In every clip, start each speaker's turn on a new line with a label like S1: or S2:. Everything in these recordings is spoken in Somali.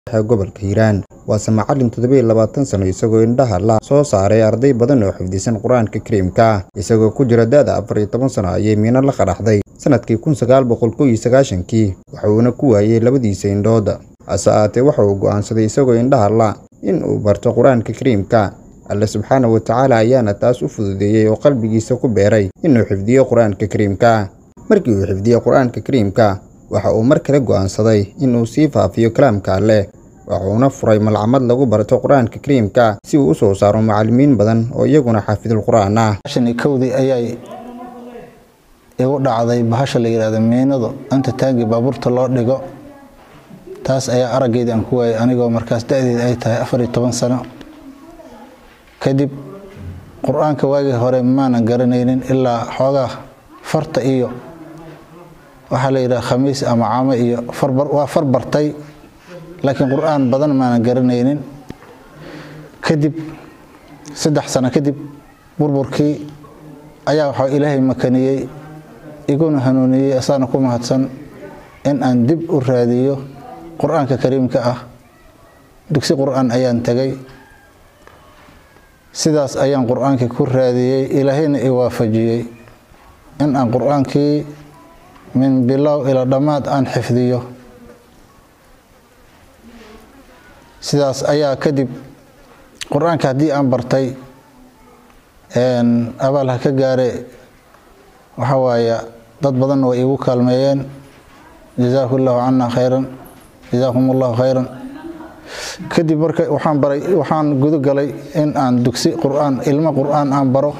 S1: gobolka hiiraan waase macalin toddobiyo labaatan sano isagoo indhaha la soo saaray arday badan oo xifdisan qur-aanka kariimka isagoo ku jira da-da afar iyo toban sano ayay miino la qadhaxday sanadkii kun sagaal boqol kow iyo sagaashankii waxuuna ku waayey labadiisa indhood hase ahaatee waxa uu go'aansaday isagoo indhaha la in uu barto qur-aanka kariimka alle subxaana wa tacaala ayaana taas u fududeeyey oo qalbigiisa ku beeray inuu xifdiyo qur-aanka kariimka markii uu xifdiyey qur-aanka kariimka waxa uu mar kale go'aansaday inuu sii faafiyo kalaamka alleh wuxuuna furay malcamad lagu barto qur-aanka kariimka si uu u soo saaro macallimiin badan oo iyaguna xaafidul qur-aan ah
S2: kowdii ayay igu dhacday bahasha la yidhahdo miinadu inta taangi baabuurta loo dhigo taas ayaa araggeydii aan ku waayay anigoo markaas da-deeda ay tahay afar iyo toban sano kadib qur-aanka waagii hore maanan garanaynin ilaa xoogaa farta iyo waxaa la yidhaha khamiis ama caamo iyo waa far bartay laakiin qur-aan badan maanan garanaynin kadib saddex sano kadib burburkii ayaa waxaa ilaahay makaniyey iguna hanuuniyey asaana ku mahadsan in aan dib u raadiyo qur-aanka kariimka ah dugsi qur-aan ayaan tegay sidaas ayaan qur-aankii ku raadiyey ilaahayna i waafajiyey in aan qur-aankii min bilow ilaa dhammaad aan xifdiyo sidaas ayaa kadib qur-aanka haddii aan bartay abaal ha ka gaare waxa waaye dad badanna way iigu kaalmeeyeen jazaahu llahu cana khayran jazaakum allahu khayran kadib marka waxaan baray waxaan guda galay in aan dugsi qur-aan ilmo qur-aan aan baro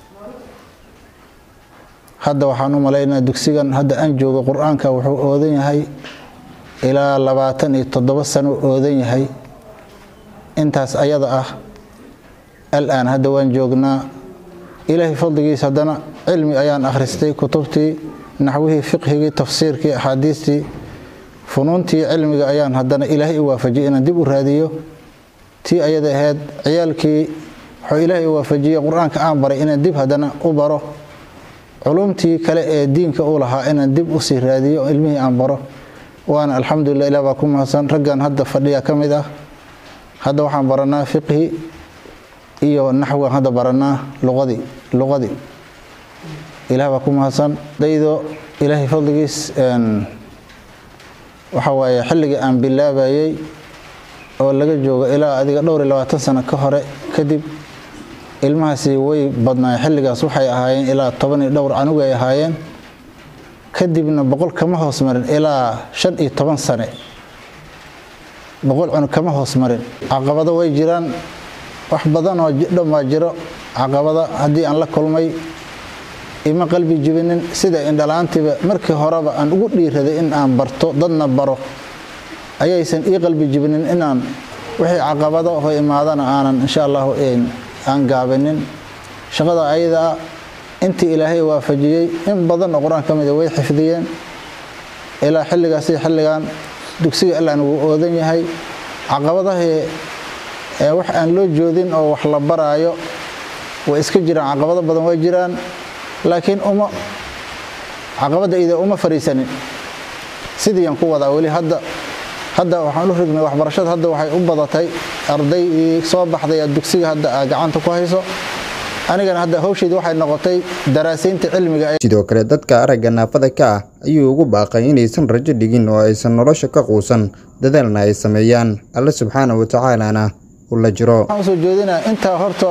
S2: hadda waxaan u malaynaa dugsigan hadda aan joogo qur-aanka wuxuu oodan yahay ilaa labaatan iyo toddoba sano oodan yahay intaas ayada ah al-aan hadda waan joognaa ilaahay fadligiis haddana cilmi ayaan akhristay kutubtii naxwihii fiqhigii tafsiirkii axaadiistii funuuntii cilmiga ayaan haddana ilaahay u waafajiyey inaan dib u raadiyo tii ayada ahayd ciyaalkii wuxuu ilaahay u waafajiyey qur-aanka aan baray inaan dib haddana u baro culumtii kale ee diinka u lahaa inaan dib usii raadiyo ilmihii aan baro waana alxamdulilah ilah baa ku mahadsan raggan hadda fadhiya ka mid ah hadda waxaan baranaa fiqhi iyo naxwigan hadda baranaa luqadii luqadii ilah baa ku mahadsan daydo ilaahay fadligiis waxa waaye xilligii aan bilaabayey oo laga joogo ilaa adiga dhowr iyo labaatan sano ka hore kadib ilmahaasi way badnaayeen xilligaas waxay ahaayeen ilaa toban iyo dhowr canug ay ahaayeen kadibna boqol kama hoos marin ilaa shan iyo toban sane boqol cunug kama hoos marin caqabado way jiraan wax badan oo dhan waa jiro caqabada haddii aan la kulmay ima qalbi jibinin sida indhalaantiiba markii horeba aan ugu dhiiraday in aan barto dadna baro ayaysan ii qalbi jibinin inaan wixii caqabado ho imaadana aanan insha allahu aan gaabinin shaqada ayadaa intii ilaahay waafajiyey in badan oo qur-aan ka mida way xifdiyeen ilaa xilligaas iyo xilligan dugsiga allaan wuu oodan yahay caqabadahii wax aan loo joodin oo wax la baraayo way iska jiraan caqabado badan way jiraan laakiin uma caqabadda ida uma fariisanin sidiiaan ku wadaa weli hadda hadda waxaan u rignay waxbarashada hadda waxay u badatay ardaydii soo baxday dugsiga hadda aa gacanta ku hayso anigana hadda hawsheedii waxay noqotay daraasaynta cilmiga
S1: sidoo kale dadka aragga naafada ka ah ayuu ugu baaqay inaysan rajo dhigin oo aysan nolosha ka quusan dadaalna ay sameeyaan alle subxaana wa tacaalana u la jiro
S2: waxaan usoo jeedinaa intaa horta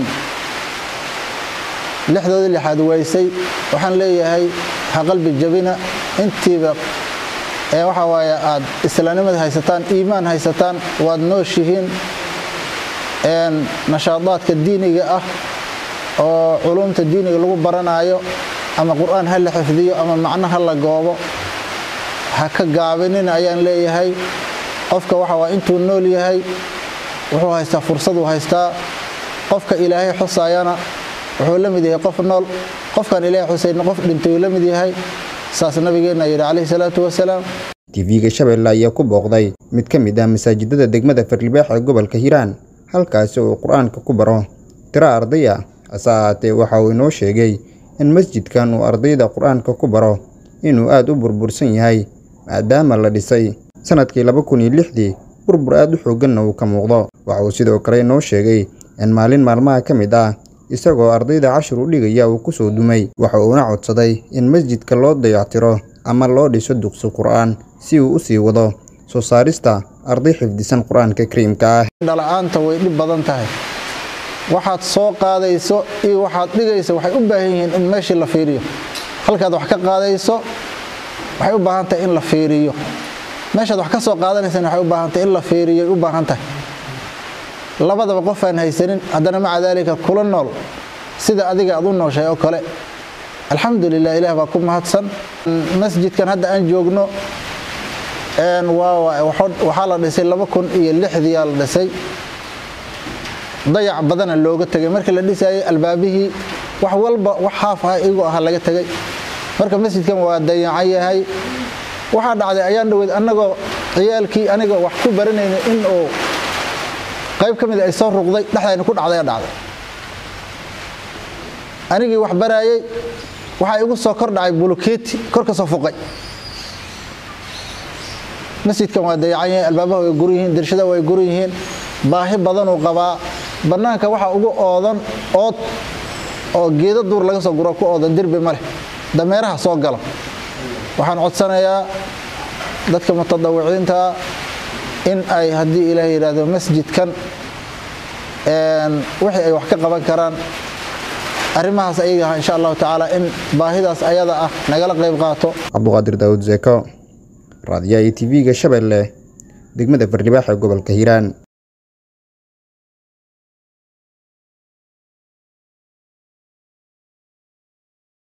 S2: lixdoodii lixaad waysay waxaan leeyahay ha qalbi jabina intiiba ee waxa waaye aad islaamnimada haysataan iimaan haysataan waad nooshihiin nashaadaadka diiniga ah oo culumta diiniga lagu baranaayo ama qur-aan ha la xifdiyo ama macno ha la goobo ha ka gaabinina ayaan leeyahay qofka waxa waa intuu nool yahay wuxuu haystaa fursaduu haystaa qofka ilaahay xusaayana wuxuu la mid yahay qof nool qofkaan ilaahay xusayna qof dhintay uu la mid yahay saas nabigeenna yidhi calayhi salaatu wasalaam
S1: tv-ga shabeelle ayaa ku booqday mid ka mid ah masaajidada degmada farlibeex ee gobolka hiiraan halkaasi uu qur-aanka ku baro tiro arday ah hase ahaatee waxa uu inoo sheegay in masjidkan uu ardayda qur-aanka ku baro inuu aad u burbursan yahay maadaama la dhisay sannadkii laba kun iyo lixdii burbur aad u xoogganna uu ka muuqdo waxa uu sidoo kale inoo sheegay in maalin maalmaha ka mid ah isagoo ardayda cashir u dhigaya uu ku soo dumay waxa uuna codsaday in masjidka loo dayactiro ama loo dhiso dugsi qur'aan si uu u sii wado soo saarista arday xifdisan qur-aanka kariimka ah
S2: dhala-aanta way dhib badan tahay waxaad soo qaadayso iyo waxaad dhigayso waxay u baahan yihiin in meeshii la fiiriyo halkaad wax ka qaadayso waxay u baahan tahay in la fiiriyo meeshaad wax ka soo qaadanaysana waxay u baahan tahay in la fiiriyo u baahan tahay labadaba qof aan haysanin haddana maca daalika kula nool sida adiga aad u nooshay oo kale alxamdulilah ilaah baa ku mahadsan masjidkan hadda aan joogno waxaa la dhisay laba kun iyo lixdiyaa la dhisay dayac badana looga tegay markii la dhisayay albaabihii wax walba wax haaf ah igu aha laga tegay marka masjidkan waa dayacan yahay waxaa dhacday ayaan dhaweyd annagoo ciyaalkii aniga wax ku baranayna in uu qayb ka mida ay soo ruqday dhexdayna ku dhacday dhacday anigii wax baraayey waxaa igu soo kor dhacay bulukeeti kor ka soo fuqay masjidkan waa dayacan yahay albaabaha way guran yihiin dirshada way guran yihiin baahi badanuu qabaa bannaanka waxaa ugu oodan ood oo geedo duur laga soo guro ku oodan derbi ma leh dameeraha soo gala waxaan codsanayaa dadka mutadawiciinta in ay haddii ilaah yidhaahdo masjidkan wixii ay wax ka qaban karaan arrimahaas ayaga ah insha allahu tacaala in baahidaas ayada ah nagala qayb qaato
S1: cabduqaadir daawud zeeko raadiyaha iyo tv-ga shabeelle degmada farnibaax ee gobolka hiiraan